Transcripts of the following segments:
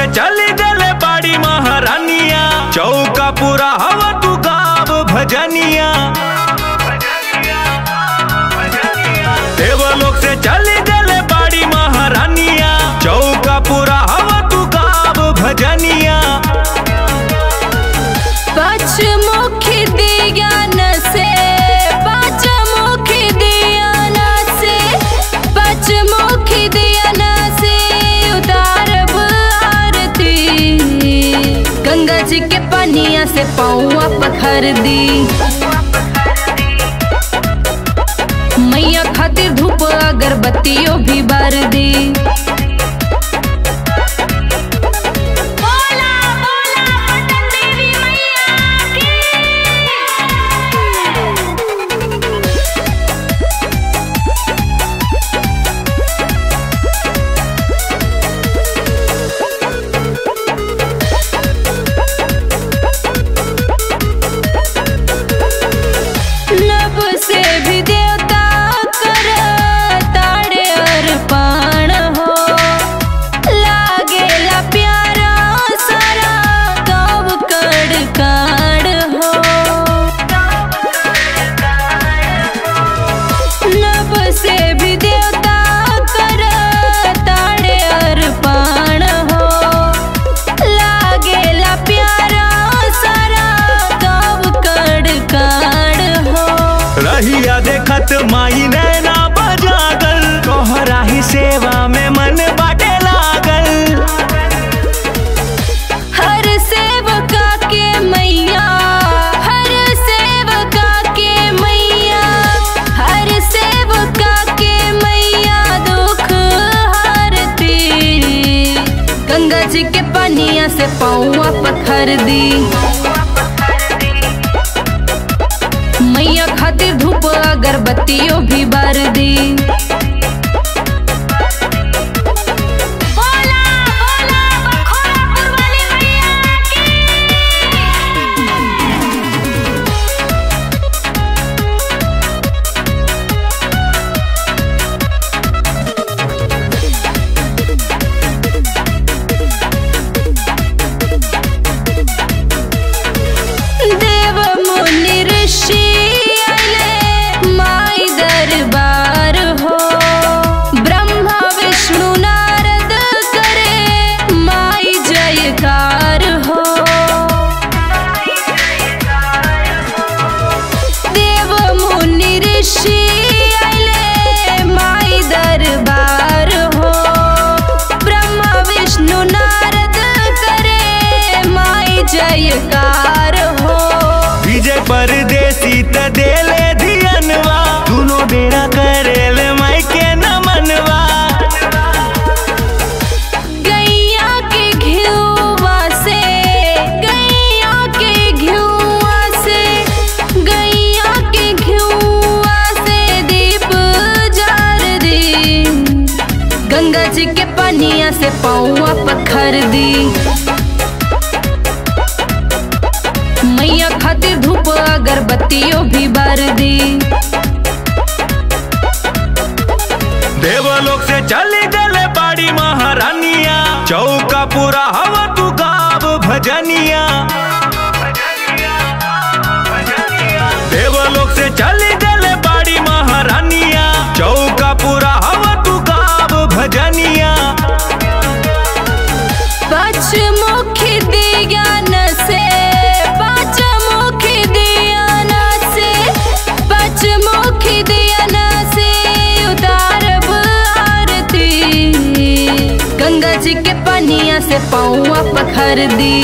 से चली गले बाड़ी महारानिया चौका पूरा हवा तू गाव भजनिया देवलोक से चली गले बाड़ी महारानिया चौका पूरा हवा तू गाव भजनिया पचमुखी दियान से पचमुखी दियान से पचमुखी दियान से उतारब आरती गंगा जी के पनिया से पौआ पखर दी मैया खातिर धूप अगरबत्तियों भी बार दी बोला बोला पटन देवी मैया की नभ से भी देवता कर ताड़े अर्पण हो लागेला प्यारा सारा कब कड़ काड़ हो नभ से भी देवता कर ताड़े अर्पण हो लागेला प्यारा सारा कब कड़ काड़ हो रहिया देखत माई नैना बजागल तोहरा ही सेवा में मन बाटे लागल हर सेवका के मैया हर सेवका के मैया हर सेवका के मैया दुख हरती गंगा जी के पनिया से पौआ पखर दी मैया खातिर धूप अगरबत्तियों भी बार दी बोला बोला बखोरापुर वाली मैया की देव मुनि ऋषि आइले माई दरबार हो ब्रह्मा विष्णु नारद करे माई जयकार हो देव मुनि ऋषि आइले माई दरबार हो ब्रह्मा विष्णु नारद करे माई जयकार हो विजय परदेसी त देले धियनवा दुनो बेड़ा करेल माई के नमनवा गैया के घिउवा से गैया के घिउवा से गैया के घिउवा से दीप जार दी गंगा जी के पनिया से पौआ पखर दी मैया खातिर धूप अगरबत्तियों भी बार दी देवलोक से चली गले बाड़ी महारानिया चौका पूरा हवा तू गाव भजनिया देवलोक से चली गले बाड़ी महारानिया चौका पूरा हवा तू गाव भजनिया पचमुखी दियान से पचमुखी दियान से पचमुखी दियान से उतारब आरती गंगा जी के पनिया से पौआ पखर दी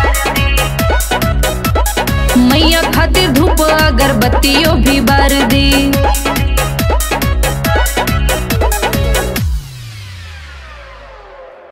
मैया खातिर धूप अगरबत्तियों भी बार दी